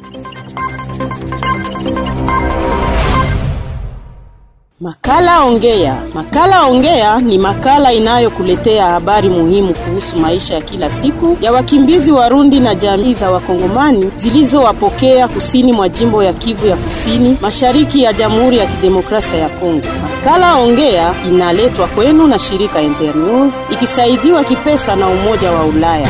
Makala Ongea. Makala Ongea ni makala inayokuletea habari muhimu kuhusu maisha ya kila siku ya wakimbizi Warundi na jamii za Wakongomani zilizowapokea kusini mwa jimbo ya Kivu ya Kusini, mashariki ya Jamhuri ya Kidemokrasia ya Kongo. Makala Ongea inaletwa kwenu na shirika Internews ikisaidiwa kipesa na Umoja wa Ulaya.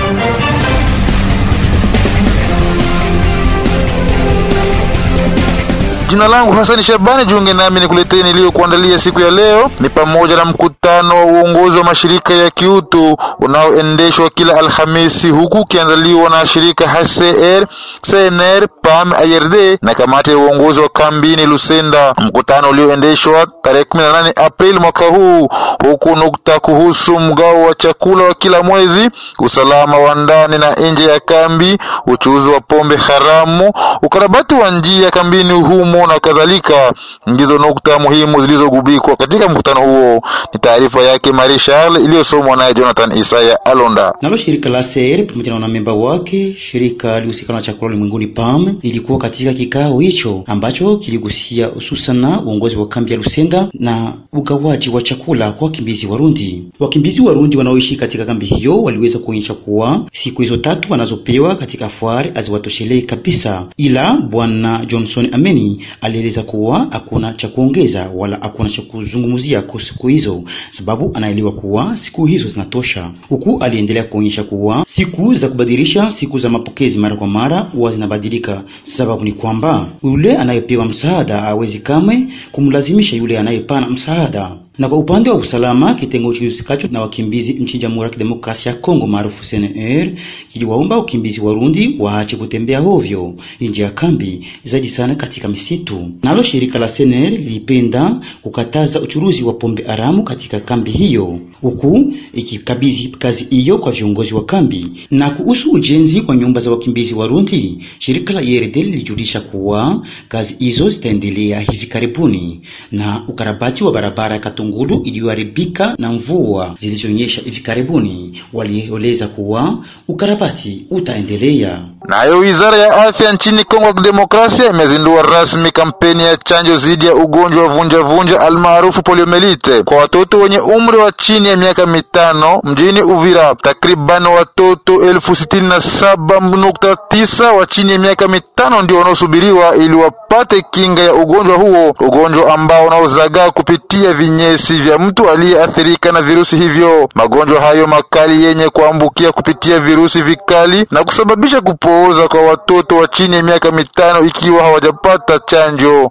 Jina langu Hasani Shabani, jiunge nami nikuletee niliyokuandalia siku ya leo. Ni pamoja na mkutano wa uongozi wa mashirika ya kiutu unaoendeshwa kila Alhamisi, huku ukiandaliwa na shirika HCR, CNR, PAM, IRD na kamati ya uongozi wa kambini Lusenda. Mkutano ulioendeshwa tarehe 18 Aprili mwaka huu, huku nukta kuhusu mgao wa chakula wa kila mwezi, usalama wa ndani na nje ya kambi, uchuuzi wa pombe haramu, ukarabati wa njia kambini humo na kadhalika, ndizo nukta muhimu zilizogubikwa katika mkutano huo. Ni taarifa yake Marie Charles iliyosomwa naye Jonathan Isaya Alonda. Nalo shirika la CR pamoja na wanamemba wake shirika lihusika na chakula ulimwenguni PAM ilikuwa katika kikao hicho ambacho kiligusia hususan na uongozi wa kambi ya Lusenda na ugawaji wa chakula kwa wakimbizi Warundi. Wakimbizi Warundi wanaoishi katika kambi hiyo waliweza kuonyesha kuwa siku hizo tatu wanazopewa katika fwari haziwatoshelei kabisa, ila bwana Johnson Ameni alieleza kuwa hakuna cha kuongeza wala hakuna cha kuzungumzia kwa siku hizo, sababu anaelewa kuwa siku hizo zinatosha, huku aliendelea kuonyesha kuwa siku za kubadilisha siku za mapokezi mara kwa mara huwa zinabadilika. Sababu ni kwamba yule anayepewa msaada hawezi kamwe kumlazimisha yule anayepana msaada na kwa upande wa usalama, kitengo kihusikacho na wakimbizi nchini Jamhuri ya Kidemokrasia ya Kongo maarufu CNR kiliwaomba wakimbizi Warundi waache kutembea hovyo nje ya kambi, zaidi sana katika misitu. Nalo shirika la CNR lilipenda kukataza uchuruzi wa pombe haramu katika kambi hiyo, huku ikikabidhi kazi hiyo kwa viongozi wa kambi. Na kuhusu ujenzi kwa nyumba za wakimbizi Warundi, shirika la IRD lilijulisha kuwa kazi hizo zitaendelea hivi karibuni, na ukarabati wa barabara Ngulu iliyoharibika na mvua zilizonyesha hivi karibuni, walieleza kuwa ukarabati utaendelea. Nayo wizara ya afya nchini Kongo ya Kidemokrasia imezindua rasmi kampeni ya chanjo dhidi ya ugonjwa wa vunjavunja almaarufu poliomelite kwa watoto wenye umri wa chini ya miaka mitano mjini Uvira. Takriban watoto elfu sitini na saba nukta tisa wa chini ya miaka mitano ndio wanaosubiriwa ili wapate kinga ya ugonjwa huo, ugonjwa ambao unaozagaa kupitia vinyesi vya mtu aliyeathirika na virusi hivyo. Magonjwa hayo makali yenye kuambukia kupitia virusi vikali na kusababisha kupooza kwa watoto wa chini ya miaka mitano ikiwa hawajapata chanjo.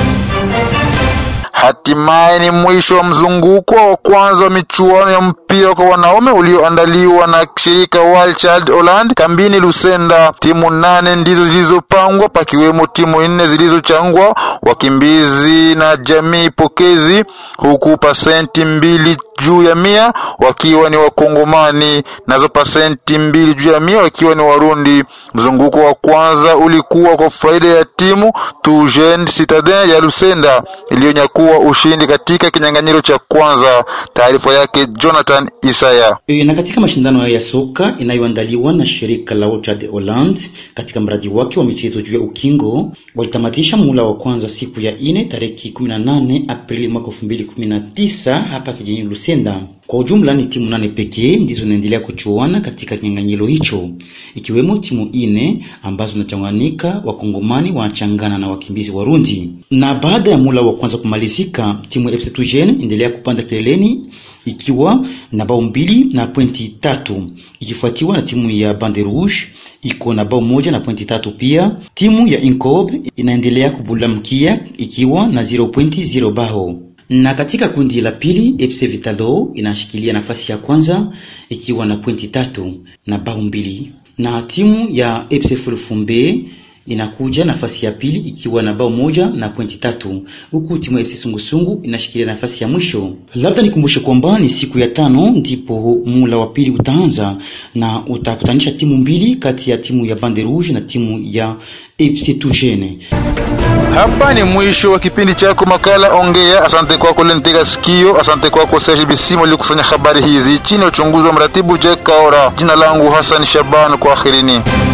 Hatimaye ni mwisho wa mzunguko wa kwanza wa michuano ya mpira kwa wanaume ulioandaliwa na shirika Wild Child Holland kambini Lusenda. Timu nane ndizo zilizopangwa, pakiwemo timu nne zilizochangwa wakimbizi na jamii pokezi, huku pasenti mbili juu ya mia wakiwa ni Wakongomani, nazo pasenti mbili juu ya mia wakiwa ni Warundi. Mzunguko wa kwanza ulikuwa kwa faida ya timu Tugen Citadin ya Lusenda iliyonyakua ushindi katika kinyang'anyiro cha kwanza. Taarifa yake Jonathan Isaya. E, na katika mashindano ya soka inayoandaliwa na shirika la Orchard Holland katika mradi wake wa michezo juu ya ukingo walitamatisha muhula wa kwanza siku ya ine tariki 18 Aprili mwaka 2019 hapa kijijini Lusenda. Kwa ujumla ni timu nane pekee ndizo zinaendelea kuchuana katika kinyang'anyiro hicho, ikiwemo timu ine ambazo zinachanganyika wakongomani wanachangana na wakimbizi Warundi. Na baada ya mula wa kwanza kumalizika, timu ya FC Tugen endelea kupanda kileleni ikiwa na bao mbili na pointi tatu ikifuatiwa na timu ya Bande Rouge iko na bao moja na pointi tatu pia. Timu ya Incob inaendelea kubulamkia ikiwa na 0.0 bao na katika kundi la pili FC Vitalo inashikilia nafasi ya kwanza ikiwa na pointi tatu na bao mbili, na timu ya FC Fulfumbe inakuja nafasi ya pili ikiwa na bao moja na pointi tatu, huku timu ya FC Sungusungu inashikilia nafasi ya mwisho. Labda nikumbushe kwamba ni siku ya tano ndipo mula wa pili utaanza na utakutanisha timu mbili kati ya timu ya Bande Rouge na timu ya FC Tugene. Hapa ni mwisho wa kipindi chako makala Ongea. Asante kwako Lentega Sikio, asante kwako Serge Bisimo alikusanya habari hizi chini ya uchunguzi wa mratibu Jack Kaora. Jina langu Hassan Shaban, kwa akhirini.